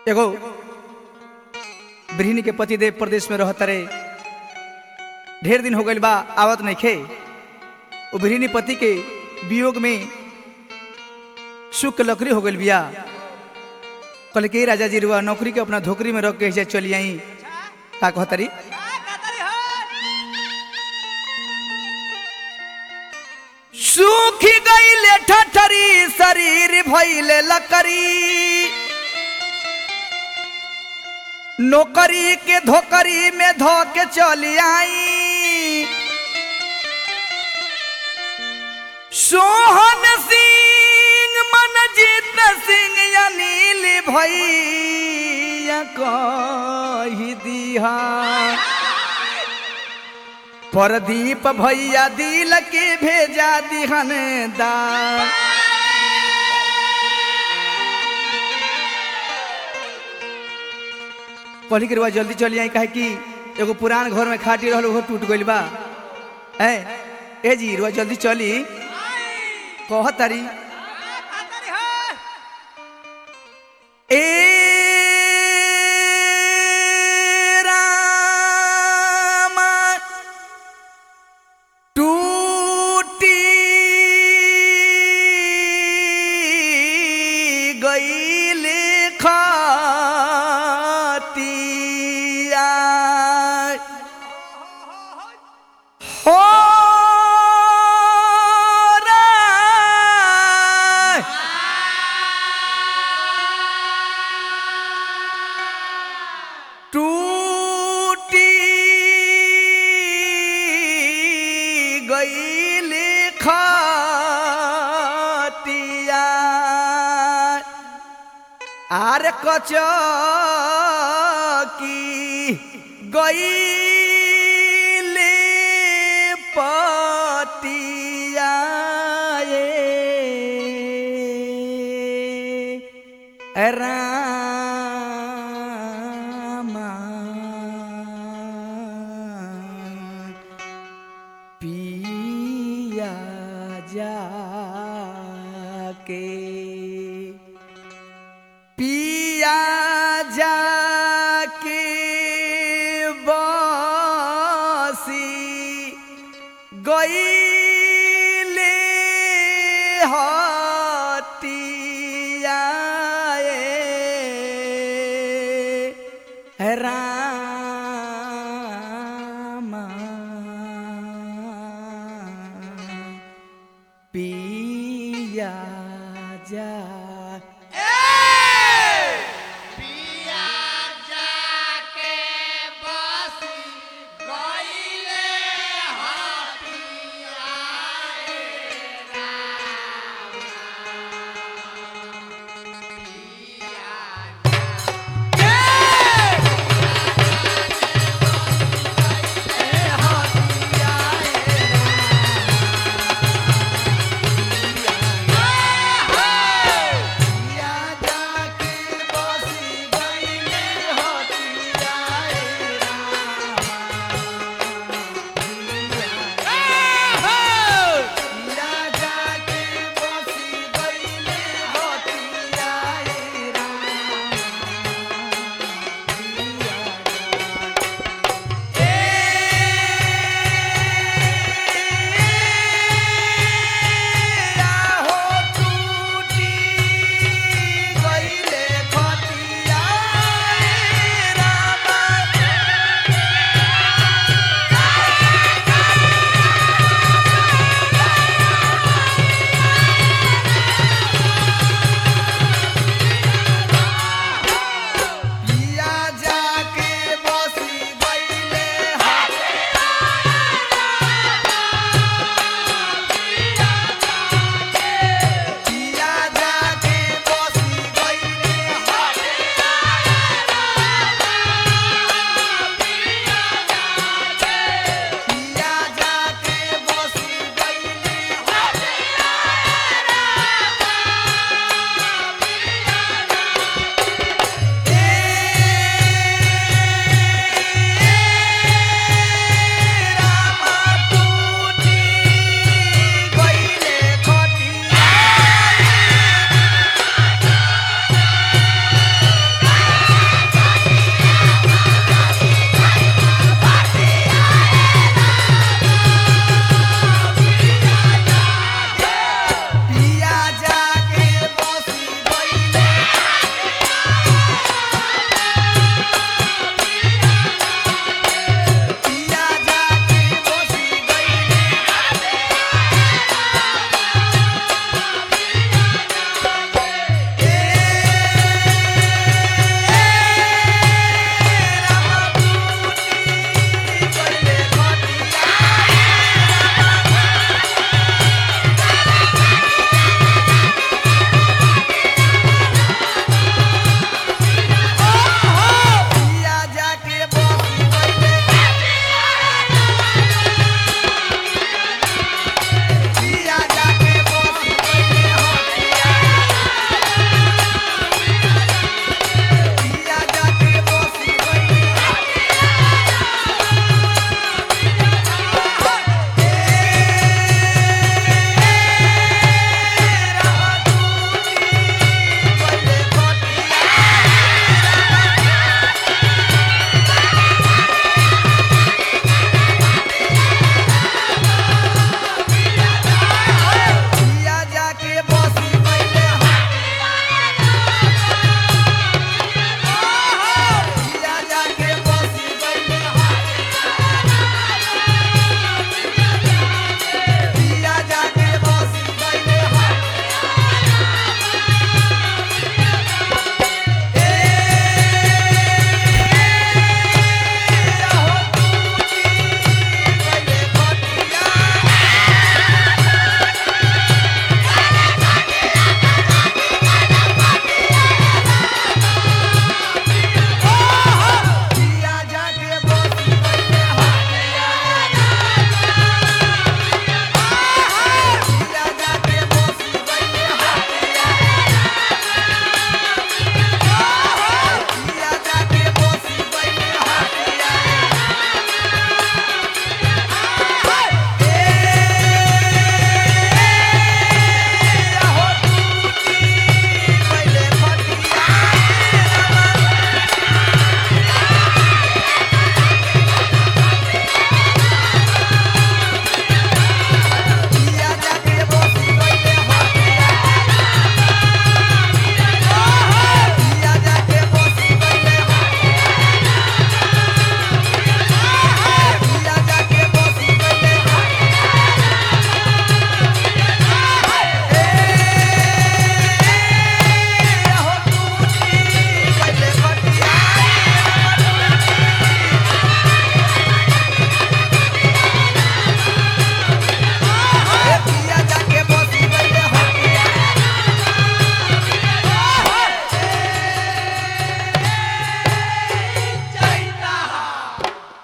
एगो गृहिणी के पतिदेव प्रदेश में रहत रे ढेर दिन हो गइल बा आवत नइखे वो गृहिणी पति के वियोग में सुख के लकड़ी हो गइल बिया कल के राजा जी रुआ नौकरी के अपना धोकरी में रख के ऐसे चली आई का कहतरी सूखी गईले ठठरी शरीर भइले लकड़ी नौकरी के धोकरी में धो के चली आई सोहन सिंह मनजीत सिंह अनिल भैया कही दिहा परदीप भैया दिल के भेजा दिहन दा कहली के रुआ जल्दी चली आई काहे कि एगो पुरान घर में खाटी रहल ओहो टूट गइल बा ए ए जी रुआ जल्दी चली कह तारी ए रामा टूटी गईले खातिया हो रे टूटी गईले खातिया आर कचकी गईले पतिया ए रामा पिया जाके पिया जाके बसी गईले हतिया ए रामा पिया जा